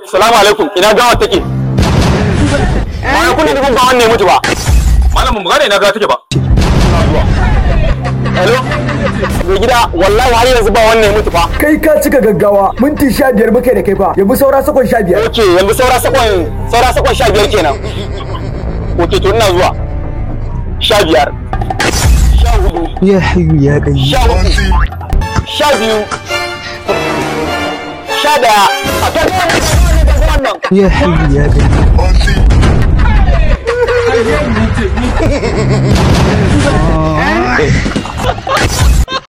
salamu alaikum ina gawa take bayan kun nufin ba wannan ya mutu ba malam mu gane ina gawa take ba hello mai gida wallahi har yanzu ba wannan ya mutu fa kai ka cika gaggawa minti sha biyar muka da kai fa yanzu saura sakon sha biyar ok yanzu saura sakon saura sakon sha biyar kenan ok to ina zuwa sha biyar sha hudu ya hayu ya gani sha uku sha biyu sha daya a kan wannan ya hayu ya gani Auntie.